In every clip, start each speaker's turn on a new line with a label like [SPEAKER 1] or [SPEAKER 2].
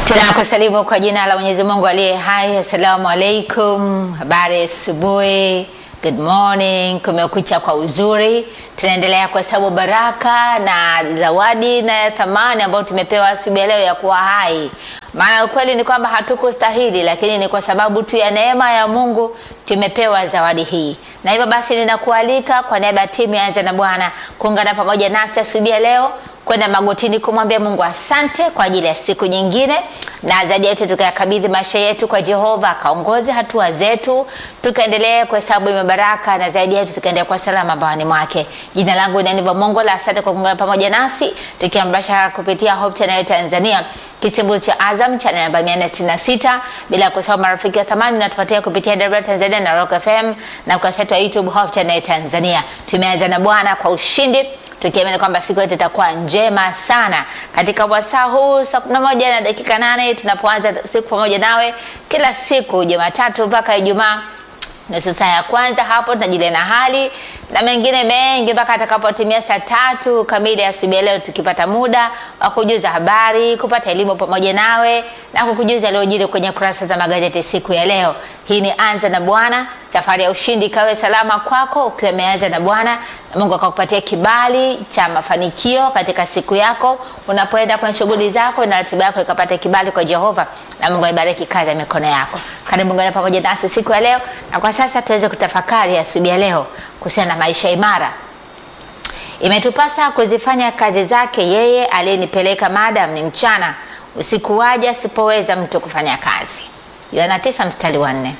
[SPEAKER 1] Tunakusalimu kwa jina la Mwenyezi Mungu aliye hai. Assalamu alaikum, habari asubuhi, good morning, kumekucha kwa uzuri. Tunaendelea kuhesabu baraka na zawadi na thamani ambayo tumepewa asubuhi ya leo ya kuwa hai. Maana ukweli ni kwamba hatukustahili, lakini ni kwa sababu tu ya neema ya Mungu tumepewa zawadi hii, na hivyo basi ninakualika kwa niaba ya timu ya Anza na Bwana kuungana pamoja nasi asubuhi ya leo kwenda magotini kumwambia Mungu asante kwa ajili ya siku nyingine, na zaidi yetu tukayakabidhi maisha yetu kwa Jehova akaongoze hatua zetu, tukaendelee kuhesabu mabaraka, na zaidi yetu tukaendelea kwa salama bawani mwake. Jina langu ni Aniva Mongo la asante kwa kuungana pamoja nasi tukiambasha kupitia Hope Channel Tanzania kisimbuzi cha Azam channel namba 466 bila kusahau marafiki wa thamani natupatia kupitia Dar Tanzania na Rock FM na ukurasa wetu wa YouTube Hope Channel Tanzania. Tumeanza na Bwana kwa ushindi tukiamini kwamba siku yetu itakuwa njema sana. Katika wasaa huu saa kumi na moja na dakika nane tunapoanza siku pamoja nawe kila siku Jumatatu mpaka Ijumaa nusu saa ya kwanza hapo tunajulia na hali na mengine mengi mpaka atakapotimia saa tatu kamili asubuhi leo, tukipata muda wa kujuza habari, kupata elimu pamoja nawe na kukujuza yaliyojiri kwenye kurasa za magazeti siku ya leo. Hii ni Anza na Bwana, safari ya ushindi ikawe salama kwako ukiwa umeanza na Bwana, na Mungu akakupatia kibali cha mafanikio katika siku yako unapoenda kwenye shughuli zako, na ratiba yako ikapata kibali kwa Jehova, na Mungu aibariki kazi ya mikono yako. Karibu ngana pamoja nasi siku ya leo, na kwa sasa tuweze kutafakari asubuhi ya leo kuhusiana na maisha imara. Imetupasa kuzifanya kazi zake yeye aliyenipeleka, madam ni mchana, usiku waja asipoweza mtu kufanya kazi. Yohana 9 mstari wa 4.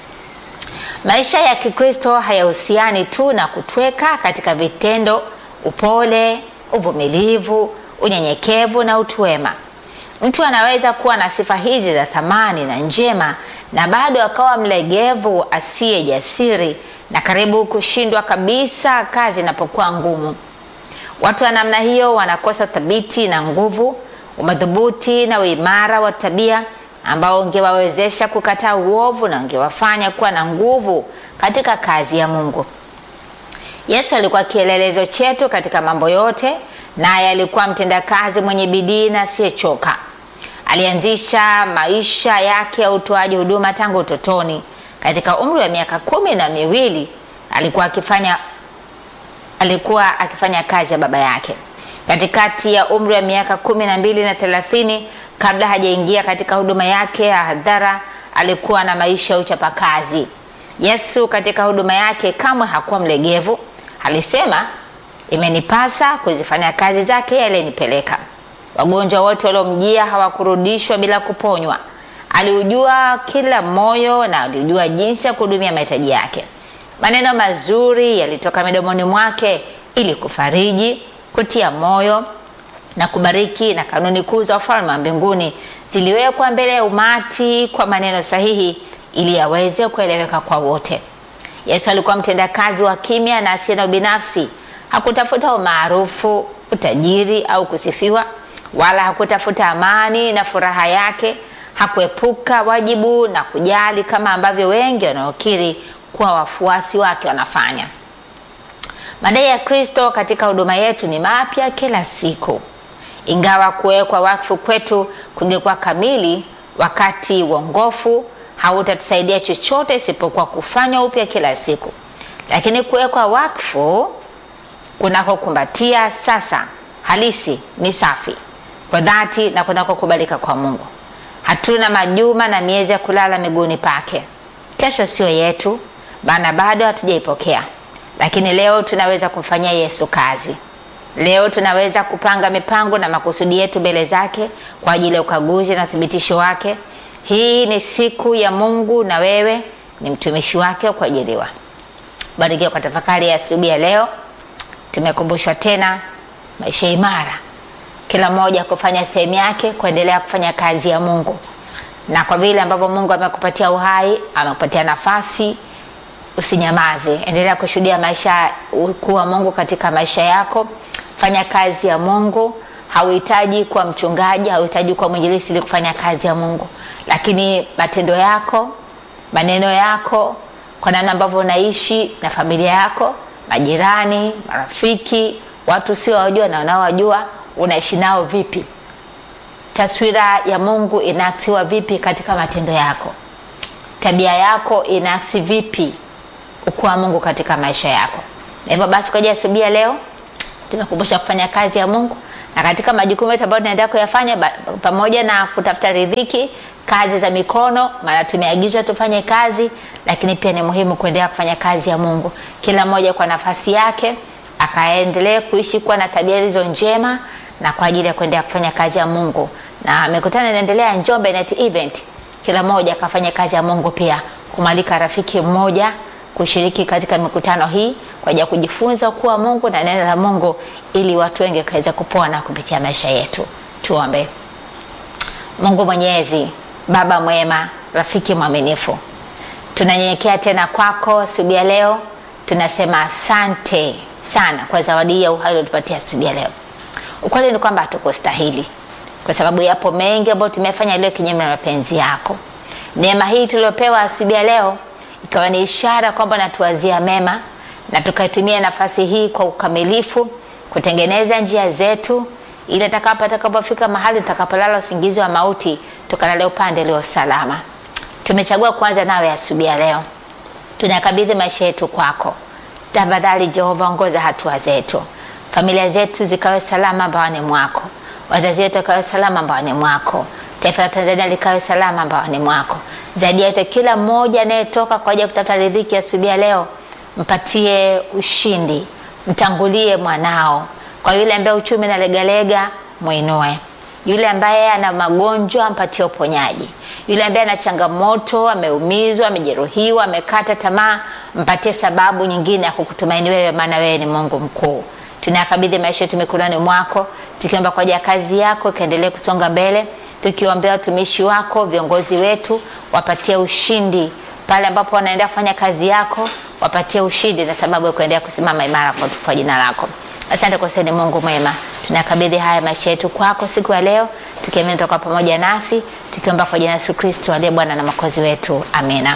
[SPEAKER 1] Maisha ya Kikristo hayahusiani tu na kutweka katika vitendo, upole, uvumilivu, unyenyekevu na utu wema. Mtu anaweza kuwa na sifa hizi za thamani na njema na bado akawa mlegevu, asiye jasiri na karibu kushindwa kabisa kazi inapokuwa ngumu. Watu wa namna hiyo wanakosa thabiti na nguvu, umadhubuti na uimara wa tabia ambao ungewawezesha kukataa uovu na ungewafanya kuwa na nguvu katika kazi ya Mungu. Yesu alikuwa kielelezo chetu katika mambo yote, naye alikuwa mtendakazi mwenye bidii na asiyechoka. Alianzisha maisha yake ya utoaji huduma tangu utotoni. Katika umri wa miaka kumi na miwili alikuwa akifanya alikuwa akifanya kazi ya baba yake. Katikati ya umri wa miaka kumi na mbili na thelathini kabla hajaingia katika huduma yake ya hadhara alikuwa na maisha ya uchapakazi. Yesu katika huduma yake kamwe hakuwa mlegevu. Alisema, imenipasa kuzifanya kazi zake aliyenipeleka. Wagonjwa wote waliomjia hawakurudishwa bila kuponywa. Aliujua kila moyo na alijua jinsi ya kuhudumia mahitaji yake. Maneno mazuri yalitoka midomoni mwake ili kufariji, kutia moyo na kubariki, na kanuni kuu za ufalme wa mbinguni ziliwekwa mbele ya umati kwa maneno sahihi ili yaweze kueleweka kwa wote. Yesu alikuwa mtendakazi wa kimya na asiye na ubinafsi. Hakutafuta umaarufu, utajiri au kusifiwa, wala hakutafuta amani na furaha yake. Hakuepuka wajibu na kujali kama ambavyo wengi wanaokiri kuwa wafuasi wake wanafanya. Madai ya Kristo katika huduma yetu ni mapya kila siku. Ingawa kuwekwa wakfu kwetu kungekuwa kamili, wakati uongofu hautatusaidia chochote isipokuwa kufanywa upya kila siku. Lakini kuwekwa wakfu kunakokumbatia sasa halisi ni safi kwa dhati na kunakokubalika kwa Mungu. Hatuna majuma na miezi ya kulala miguuni pake. Kesho sio yetu, maana bado hatujaipokea, lakini leo tunaweza kumfanyia Yesu kazi. Leo tunaweza kupanga mipango na makusudi yetu mbele zake kwa ajili ya ukaguzi na uthibitisho wake. Hii ni siku ya Mungu na wewe ni mtumishi wake wa kuajiriwa. Barikiwa kwa tafakari ya asubuhi ya leo. Tumekumbushwa tena maisha imara, kila mmoja kufanya sehemu yake, kuendelea kufanya kazi ya Mungu, na kwa vile ambavyo Mungu amekupatia uhai, amekupatia nafasi, usinyamaze, endelea kushuhudia maisha kuwa Mungu katika maisha yako. Fanya kazi ya Mungu. Hauhitaji kuwa mchungaji, hauhitaji kuwa mwinjilisti ili kufanya kazi ya Mungu, lakini matendo yako, maneno yako, kwa namna ambavyo unaishi na familia yako, majirani, marafiki, watu sio wajua na wanaowajua, unaishi nao vipi? taswira ya Mungu inaaksiwa vipi katika matendo yako? Tabia yako inaaksi vipi ukuu wa Mungu katika maisha yako? Na hivyo basi, kwa ajili ya asubuhi ya leo tunakumbusha kufanya kazi ya Mungu na katika majukumu yetu ambayo tunaendelea kuyafanya ba- pamoja na kutafuta riziki, kazi za mikono, maana tumeagizwa tufanye kazi, lakini pia ni muhimu kuendelea kufanya kazi ya Mungu, kila mmoja kwa nafasi yake akaendelee kuishi kuwa na tabia hizo njema na kwa ajili ya kuendelea kufanya kazi ya Mungu. Na mikutano inaendelea Njombe Net Event, kila mmoja akafanya kazi ya Mungu, pia kumwalika rafiki mmoja kushiriki katika mikutano hii kwa ajili ya kujifunza ukuu wa Mungu na neno la Mungu ili watu wengi kaweza kupona kupitia maisha yetu. Tuombe. Mungu Mwenyezi, Baba mwema, rafiki mwaminifu, tunanyenyekea tena kwako asubuhi ya leo. Tunasema asante sana kwa zawadi hii ya uhai uliotupatia asubuhi ya leo. Ukweli ni kwamba hatukustahili, kwa sababu yapo mengi ambayo tumefanya leo kinyume na mapenzi yako. Neema hii tuliopewa asubuhi ya leo ikawa ni ishara kwamba natuwazia mema na tukaitumia nafasi hii kwa ukamilifu kutengeneza njia zetu ili atakapo atakapofika mahali tutakapolala usingizi wa mauti tukalale upande ulio salama. Tumechagua kuanza nawe asubuhi ya leo, tunakabidhi maisha yetu kwako. Tafadhali Jehova, ongoza hatua zetu, familia zetu zikawe salama mbaoni mwako, wazazi wetu wakawe salama mbaoni mwako, taifa la Tanzania likawe salama mbaoni mwako. Zaidi ya yote, kila mmoja anayetoka kwa ajili ya kutafuta riziki asubuhi ya leo, mpatie ushindi, mtangulie mwanao. Kwa yule ambaye uchumi na legalega, mwinue. Yule ambaye ana magonjwa, mpatie uponyaji. Yule ambaye ana changamoto, ameumizwa, amejeruhiwa, amekata tamaa, mpatie sababu nyingine ya kukutumaini wewe, maana wewe ni Mungu mkuu. Tunayakabidhi maisha yetu mikononi mwako, tukiomba kwa ajili ya kazi yako ikaendelee kusonga mbele, tukiombea watumishi wako, viongozi wetu, wapatie ushindi pale ambapo wanaendelea kufanya kazi yako, wapatie ushindi na sababu ya kuendelea kusimama imara kwa kwa jina lako. Asante kwa sababu ni Mungu mwema. Tunakabidhi haya maisha yetu kwako siku ya leo, tukiamini toka pamoja nasi, tukiomba kwa jina la Yesu Kristo aliye Bwana na Mwokozi wetu. Amina.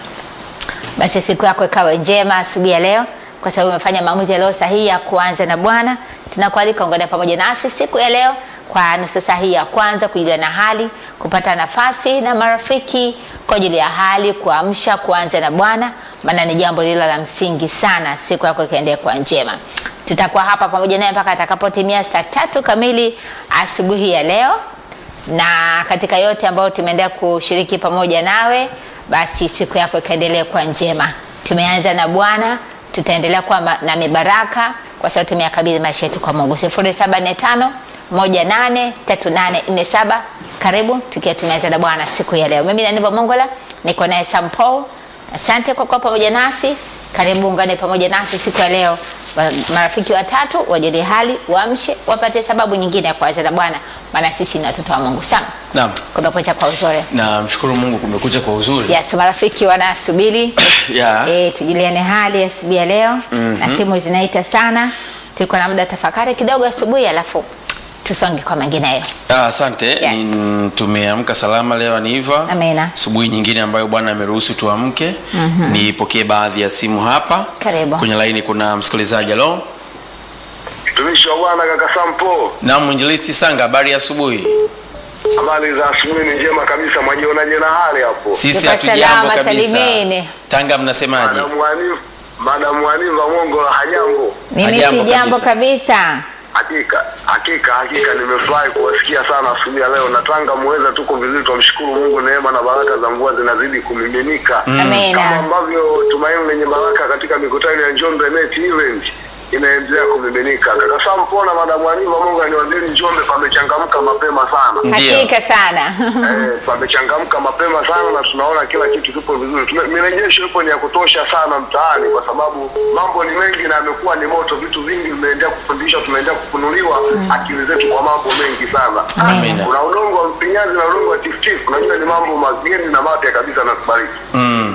[SPEAKER 1] Basi siku yako ikawe njema asubuhi ya leo, kwa sababu umefanya maamuzi ya leo sahihi ya kuanza na Bwana. Tunakualika ungane pamoja nasi siku ya leo kwa nusu saa hii ya kwanza, kujuliana hali, kupata nafasi na marafiki kwa ajili ya hali, kuamsha, kuanza na Bwana, maana ni jambo lilo la msingi sana. Siku yako ikaendelea kuwa njema. Tutakuwa hapa pamoja naye mpaka atakapotimia saa tatu kamili asubuhi ya leo na katika yote ambayo tumeendelea kushiriki pamoja nawe, basi siku yako ikaendelea kuwa njema. Tumeanza na Bwana, tutaendelea kuwa ma- na mibaraka kwa sababu tumeyakabidhi maisha yetu kwa Mungu. 0745 183847 karibu tukiwa tumeanza na Bwana siku ya leo. Mimi ni Aniva Mongola, niko naye Sam Paul. Asante kwa kuwa pamoja nasi. Karibu ungane pamoja nasi siku ya leo. Wa- Marafiki watatu wajulie hali, waamshe, wapate sababu nyingine ya kuanza na Bwana, maana sisi ni watoto wa Mungu. Sana
[SPEAKER 2] Naam,
[SPEAKER 1] kumekucha kwa uzuri.
[SPEAKER 2] na mshukuru Mungu kumekucha kwa uzuri.
[SPEAKER 1] Yes, marafiki wanasubiri
[SPEAKER 2] Yeah.
[SPEAKER 1] eh, tujuliane hali asubuhi ya leo na simu zinaita sana. Tuko na muda tafakari kidogo asubuhi, alafu tusonge kwa mengineyo.
[SPEAKER 2] Ah, Asante.
[SPEAKER 1] Yes.
[SPEAKER 2] Ni- Tumeamka salama leo Aniva.
[SPEAKER 1] Amina.
[SPEAKER 2] Asubuhi nyingine ambayo Bwana ameruhusu tuamke. Nipokee baadhi ya simu hapa.
[SPEAKER 1] Karibu.
[SPEAKER 2] Kwenye laini kuna msikilizaji. Halo.
[SPEAKER 3] Mtumishi wa Bwana kaka Sampo,
[SPEAKER 2] Naam, mwinjilisti Sanga, habari ya asubuhi.
[SPEAKER 3] habari za asubuhi ni njema kabisa. Mwajionaje na hali hapo?
[SPEAKER 2] Sisi
[SPEAKER 1] Tuko
[SPEAKER 2] hatujambo
[SPEAKER 1] salama,
[SPEAKER 2] kabisa.
[SPEAKER 1] salimini.
[SPEAKER 2] Tanga mnasemaje?
[SPEAKER 3] Madamu Hanifa, Madamu Hanifa Mongo hajambo?
[SPEAKER 1] Mimi
[SPEAKER 2] Hajambo
[SPEAKER 1] si jambo
[SPEAKER 2] kabisa.
[SPEAKER 1] kabisa.
[SPEAKER 3] Hakika hakika hakika, nimefurahi kuwasikia sana asubuhi ya leo. Na Tanga muweza, tuko vizuri, tumshukuru Mungu, neema na baraka za mvua zinazidi kumiminika kama
[SPEAKER 1] Amina.
[SPEAKER 3] ambavyo tumaini lenye baraka katika mikutano ya Njombe Net Event inaendelea kumiminika. Kaka Sampo na Madamu Hanifa Mongo, niwaambieni Njombe pamechangamka mapema sana.
[SPEAKER 2] Ndio.
[SPEAKER 1] Hakika sana.
[SPEAKER 3] Eh, pamechangamka mapema sana na tunaona kila kitu kipo vizuri. Tume- Mirejesho ipo ni ya kutosha sana mtaani, kwa sababu mambo ni mengi na yamekuwa ni moto. Vitu vingi vimeendelea kufundishwa, tumeendelea kufunuliwa akili zetu kwa mambo mengi sana.
[SPEAKER 2] Amina.
[SPEAKER 3] Kuna udongo wa mpinyazi na udongo wa tifutifu. Unajua ni mambo mageni na mapya kabisa na kubariki.
[SPEAKER 2] Mm.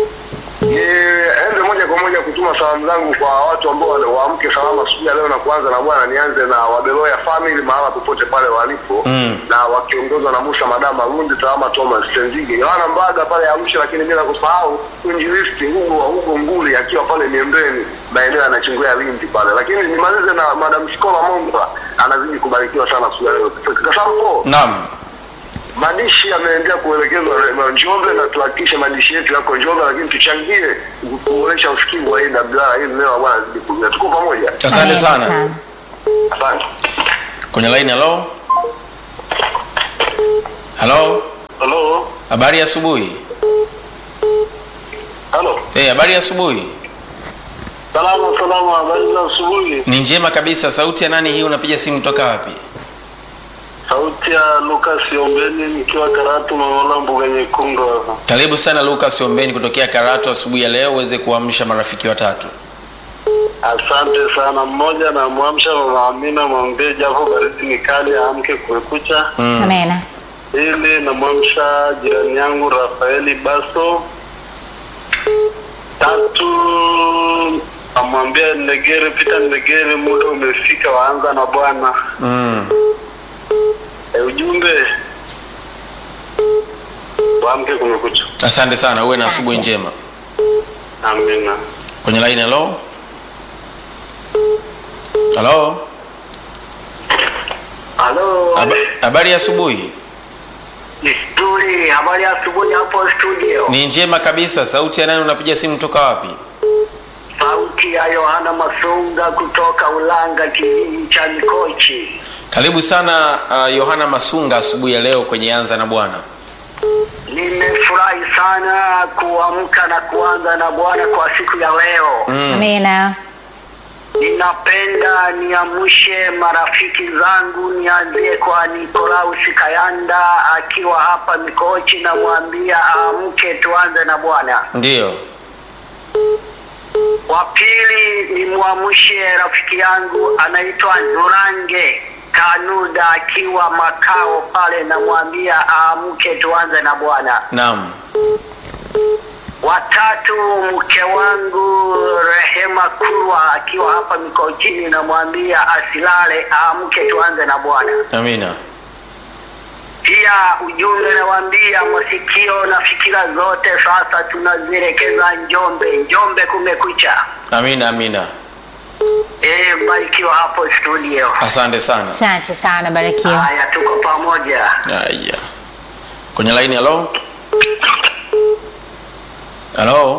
[SPEAKER 3] Niende moja kwa moja kutuma salamu zangu kwa watu ambao wale- waamke salama asubuhi ya leo na kuanza na Bwana. Nianze na Wabeloya family mahala popote pale walipo
[SPEAKER 2] Mm.
[SPEAKER 3] na wakiongozwa na Musa Madama Rundi Tawama Thomas Tenzige Yohana Mbaga pale Arusha, lakini bila kusahau mwinjilisti Hugo wa Hugo Nguli akiwa pale Miembeni maeneo ya Nachingwea Lindi pale, lakini nimalize na Madam Sikola Mongola anazidi kubarikiwa sana asubuhi ya leo. Kasampo
[SPEAKER 2] Naam.
[SPEAKER 3] madishi yameendelea kuelekezwa na Njombe na tuhakikishe madishi yetu yako Njombe, lakini tuchangie kuboresha usikivu wa AWR ili leo bwana zidi kuja. Tuko pamoja.
[SPEAKER 2] Asante
[SPEAKER 1] Amina
[SPEAKER 2] sana.
[SPEAKER 3] Asante.
[SPEAKER 2] Kwenye line, halo halo,
[SPEAKER 3] Halo.
[SPEAKER 2] habari ya asubuhi.
[SPEAKER 3] Halo.
[SPEAKER 2] Eh, habari ya asubuhi.
[SPEAKER 3] Salama salama, habari za asubuhi.
[SPEAKER 2] Ni njema kabisa. Sauti ya nani hii? Unapiga simu toka wapi?
[SPEAKER 3] Sauti ya Lucas Ombeni nikiwa Karatu Mamola mbuga nyekundu hapa.
[SPEAKER 2] Karibu sana Lucas Ombeni kutokea Karatu asubuhi ya leo uweze kuamsha marafiki watatu.
[SPEAKER 3] Asante sana. Mmoja na mwamsha mama Amina mwambie japo baridi ni kali aamke kuekucha.
[SPEAKER 1] Amina.
[SPEAKER 3] Ili namwamsha jirani yangu Rafaeli Baso. Tatu namwambia Negere Pita Negere, muda umefika, waanza na Bwana.
[SPEAKER 2] Mm.
[SPEAKER 3] E, ujumbe waamke kumekucha.
[SPEAKER 2] Asante sana, uwe na asubuhi njema.
[SPEAKER 3] Amina.
[SPEAKER 2] Kwenye line, halo halo,
[SPEAKER 3] Halo.
[SPEAKER 2] Haba- habari ya asubuhi.
[SPEAKER 3] Nzuri, habari ya asubuhi hapo studio.
[SPEAKER 2] Ni njema kabisa. Sauti ya nani? Unapiga simu toka wapi?
[SPEAKER 3] Sauti ya Yohana Masunga kutoka Ulanga, kijiji cha Mikochi.
[SPEAKER 2] Karibu sana uh, Yohana Masunga asubuhi ya leo kwenye Anza na Bwana.
[SPEAKER 3] Nimefurahi sana kuamka na kuanza na Bwana kwa siku ya leo.
[SPEAKER 1] Amina.
[SPEAKER 3] Ninapenda niamshe marafiki zangu, nianzie kwa Nikolaus Kayanda akiwa hapa Mikochi, namwambia aamke tuanze na Bwana.
[SPEAKER 2] Ndiyo.
[SPEAKER 3] Wa pili nimwamshe rafiki yangu anaitwa Nurange Kanuda akiwa makao pale, namwambia aamke tuanze na Bwana.
[SPEAKER 2] Naam.
[SPEAKER 3] Watatu mke wangu Rehema Kurwa akiwa hapa Mikochini, namwambia asilale, aamke tuanze na Bwana.
[SPEAKER 2] Amina.
[SPEAKER 3] Pia ujumbe nawaambia masikio na fikira zote sasa tunazielekeza Njombe. Njombe kumekucha.
[SPEAKER 2] Amina, amina.
[SPEAKER 3] Eh, mbarikiwa hapo studio.
[SPEAKER 2] Asante sana.
[SPEAKER 1] Asante sana, barikiwa.
[SPEAKER 3] Haya, tuko pamoja.
[SPEAKER 2] Haya. Kwenye line, halo halo.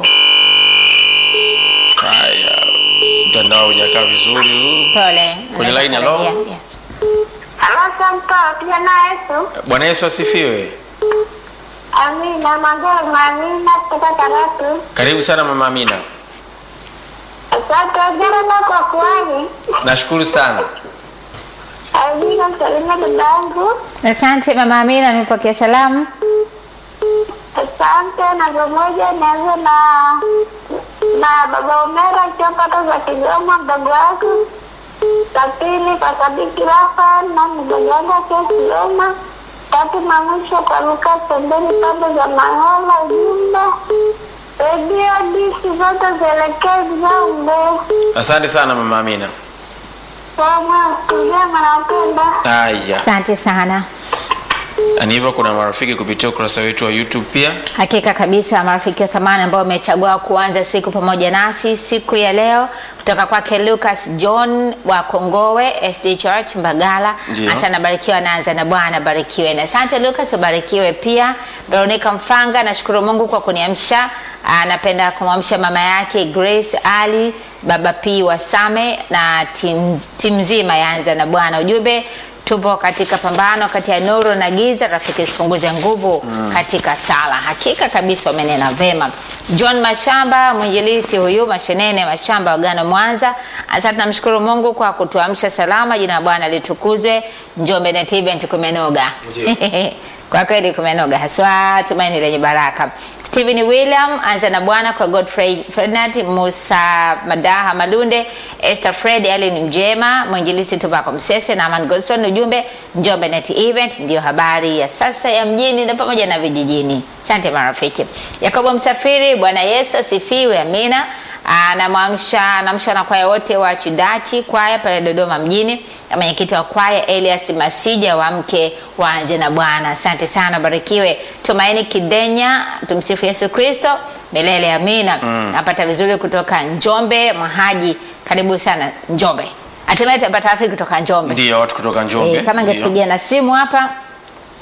[SPEAKER 2] Haya, mtandao hujakaa vizuri huu.
[SPEAKER 1] Pole.
[SPEAKER 2] Kwenye line, hello?
[SPEAKER 1] Yes.
[SPEAKER 4] Halo Sampa, pia na Yesu.
[SPEAKER 2] Bwana Yesu asifiwe.
[SPEAKER 4] Amina, Magoro Amina kutoka Karatu.
[SPEAKER 2] Karibu sana mama Amina.
[SPEAKER 4] Asante Jana kwa kuwani.
[SPEAKER 2] Nashukuru sana.
[SPEAKER 4] Amina, msalimia dadangu.
[SPEAKER 1] Asante mama Amina, nimepokea salamu.
[SPEAKER 4] Asante na pamoja naanza na na baba Omera akiwa pata za Kigoma, mdogo wangu. La pili kwa Sadiki Rafa na mdogo wangu akiwa Kigoma. Tatu na mwisho kwa Luka pembeni pande za Mangola, ujumbe redio disi zote zielekee Njombe.
[SPEAKER 2] Asante sana mama Amina.
[SPEAKER 4] Kama kujema napenda.
[SPEAKER 2] Haya.
[SPEAKER 1] Asante sana.
[SPEAKER 2] Na hivyo kuna marafiki kupitia ukurasa wetu wa YouTube pia.
[SPEAKER 1] Hakika kabisa marafiki wa thamani ambao wamechagua kuanza siku pamoja nasi siku ya leo, kutoka kwake Lucas John wa Kongowe SD Church Mbagala.
[SPEAKER 2] Ndio.
[SPEAKER 1] Asante, barikiwa naanza na Bwana barikiwe. Na asante Lucas, ubarikiwe pia. Veronica Mfanga, nashukuru Mungu kwa kuniamsha. Anapenda kumwamsha mama yake Grace Ali, baba P wa Same na tim tim nzima yaanza na Bwana. Ujumbe tupo katika pambano kati ya nuru na giza, rafiki isipunguze nguvu katika sala. Hakika kabisa wamenena vema. John Mashamba mwinjilisti huyu Mashenene Mashamba Wagano Mwanza, asante, namshukuru Mungu kwa kutuamsha salama. Jina la Bwana litukuzwe. Njombe Net Event kumenoga kwa kweli kumenoga haswa, tumaini lenye baraka. Stephen William anza na Bwana kwa Godfrey Ferdinand Musa Madaha Malunde Esther Fred Allen Mjema mwinjilisti Tobacco Msese na Aman Godson. Ujumbe Njombe Net Event ndiyo habari ya sasa ya mjini na pamoja na vijijini. Asante marafiki. Yakobo Msafiri, Bwana Yesu asifiwe, amina. Anamwamsha anamsha na kwaya wote wa Chidachi kwaya pale Dodoma mjini na mwenyekiti wa kwaya Elias Masija wa mke waanze na Bwana. Asante sana, barikiwe. Tumaini Kidenya, tumsifu Yesu Kristo milele, amina. Napata vizuri kutoka Njombe. Mahaji, karibu sana Njombe. Hatimaye tutapata rafiki kutoka Njombe.
[SPEAKER 2] Ndio watu kutoka Njombe.
[SPEAKER 1] Eh, kama
[SPEAKER 2] Ndio.
[SPEAKER 1] ngepigia na simu hapa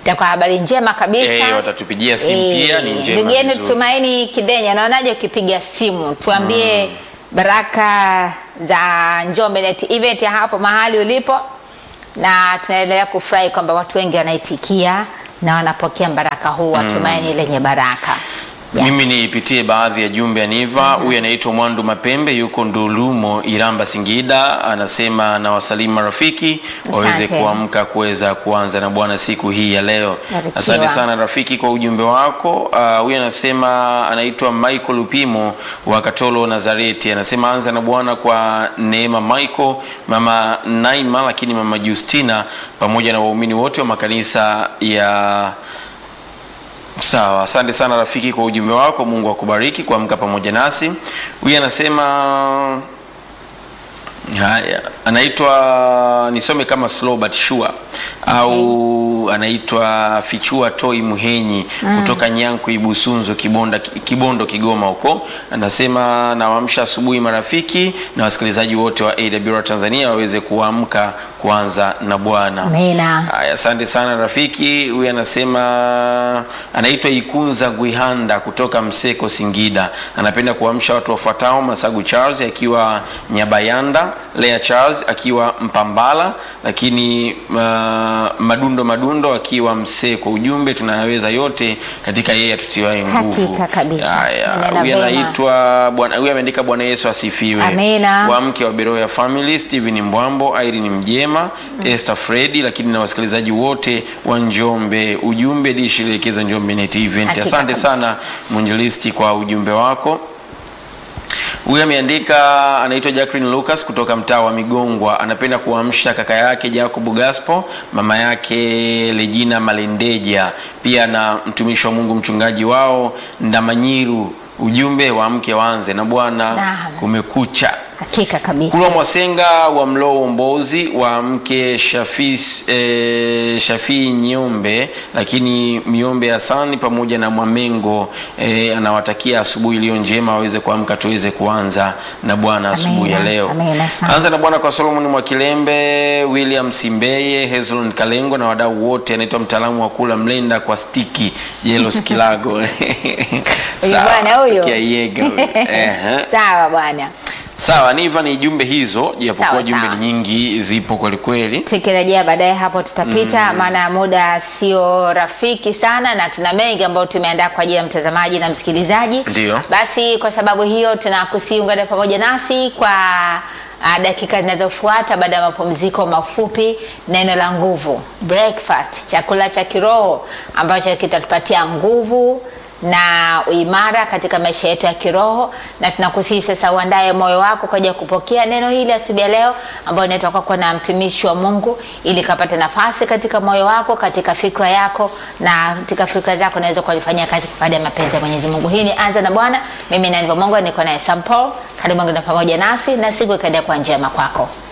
[SPEAKER 1] itakuwa habari njema kabisa.
[SPEAKER 2] Eh, watatupigia simu
[SPEAKER 1] Eh,
[SPEAKER 2] pia, ni njema
[SPEAKER 1] Ndugu yenu
[SPEAKER 2] vizuri.
[SPEAKER 1] Tumaini Kidenya, naonaje ukipiga simu tuambie baraka za Njombe Net Event ya hapo mahali ulipo, na tunaendelea kufurahi kwamba watu wengi wanaitikia na wanapokea baraka huu wa tumaini lenye baraka. Yes.
[SPEAKER 2] Mimi niipitie baadhi ya jumbe ya Niva. Huyu anaitwa Mwandu Mapembe, yuko Ndulumo, Iramba, Singida. Anasema na wasalimu marafiki waweze
[SPEAKER 1] Asante.
[SPEAKER 2] kuamka kuweza kuanza na Bwana siku hii ya leo.
[SPEAKER 1] Barikiwa.
[SPEAKER 2] Asante sana rafiki kwa ujumbe wako. Ah, Huyu anasema anaitwa Michael Lupimo wa Katolo Nazareti, anasema anza na Bwana kwa Neema Michael, mama Naima, lakini mama Justina pamoja na waumini wote wa makanisa ya Sawa, asante sana rafiki kwa ujumbe wako. Mungu akubariki kuamka pamoja nasi. Huyu anasema haya, anaitwa nisome kama slow but sure au anaitwa Fichua Toi Muhenyi kutoka Nyanku Ibusunzu Kibonda, Kibondo Kigoma huko. Anasema nawaamsha asubuhi marafiki na wasikilizaji wote wa AWR Tanzania waweze kuamka kuanza na Bwana.
[SPEAKER 1] Amina.
[SPEAKER 2] Haya, asante sana rafiki. Huyu anasema anaitwa Ikunza Gwihanda kutoka Mseko, Singida. Anapenda kuamsha watu wafuatao: Masagu Charles akiwa Nyabayanda, Lea Charles akiwa Mpambala, lakini uh, Madundo Madundo akiwa Mseko. Ujumbe, tunayaweza yote katika yeye atutiwaye nguvu.
[SPEAKER 1] Hakika kabisa.
[SPEAKER 2] Haya,
[SPEAKER 1] Nena
[SPEAKER 2] huyu
[SPEAKER 1] vema.
[SPEAKER 2] anaitwa bwana, huyu ameandika Bwana Yesu asifiwe.
[SPEAKER 1] Amina.
[SPEAKER 2] Wa mke wa Beroya Family, Steven Mbwambo, Irene Mjema, Esther Fredi, lakini na wasikilizaji wote wa Njombe. Ujumbe dishi lielekezwa Njombe Net Event.
[SPEAKER 1] Hakika
[SPEAKER 2] Asante
[SPEAKER 1] kabisa.
[SPEAKER 2] sana mwinjilisti kwa ujumbe wako. Huyu ameandika anaitwa Jacqueline Lucas kutoka mtaa wa Migongwa, anapenda kuamsha kaka yake Jacob Gaspo, mama yake Legina Malendeja, pia na mtumishi wa Mungu mchungaji wao Ndamanyiru. Ujumbe wa mke waanze na Bwana,
[SPEAKER 1] Naam.
[SPEAKER 2] kumekucha.
[SPEAKER 1] Hakika kabisa.
[SPEAKER 2] Kulwa Mwasenga wa Mloo Mbozi wa mke Shafis, eh, Shafii Nyombe, lakini Miombe Hasani pamoja na Mwamengo eh, anawatakia asubuhi iliyo njema, waweze kuamka tuweze kuanza na Bwana asubuhi ya
[SPEAKER 1] Amina,
[SPEAKER 2] leo.
[SPEAKER 1] amina sana.
[SPEAKER 2] Anza na Bwana kwa Solomon Mwakilembe, William Simbeye, Hezron Kalengo na wadau wote. Anaitwa mtaalamu wa kula mlenda kwa stiki Jelos Kilago.
[SPEAKER 1] Huyu
[SPEAKER 2] Sawa,
[SPEAKER 1] bwana huyo.
[SPEAKER 2] tokea Yega huyo. Ehe.
[SPEAKER 1] Sawa bwana.
[SPEAKER 2] Sawa, Niva, ni jumbe hizo, japokuwa
[SPEAKER 1] Sawa,
[SPEAKER 2] jumbe
[SPEAKER 1] sawa.
[SPEAKER 2] ni nyingi, zipo kweli kweli.
[SPEAKER 1] tukirejea baadaye hapo tutapita, maana muda sio rafiki sana, na tuna mengi ambayo tumeandaa kwa ajili ya mtazamaji na msikilizaji.
[SPEAKER 2] Ndiyo.
[SPEAKER 1] Basi kwa sababu hiyo tunakusiungana pamoja nasi kwa ah, dakika zinazofuata baada ya mapumziko mafupi, neno la nguvu, breakfast, chakula cha kiroho ambacho kitatupatia nguvu na uimara katika maisha yetu ya kiroho, na tunakusihi sasa uandae moyo wako kwa ajili ya kupokea neno hili asubuhi ya leo, ambayo inatoka kwa na mtumishi wa Mungu, ili kapate nafasi katika moyo wako, katika fikra yako na katika fikra zako, naweza kulifanyia kazi baada ya mapenzi ya Mwenyezi Mungu. Hii ni anza na Bwana. Mimi na Mungu niko naye Sam Paul. Karibu ngine pamoja nasi na siku ikaendelea kwa njema kwako.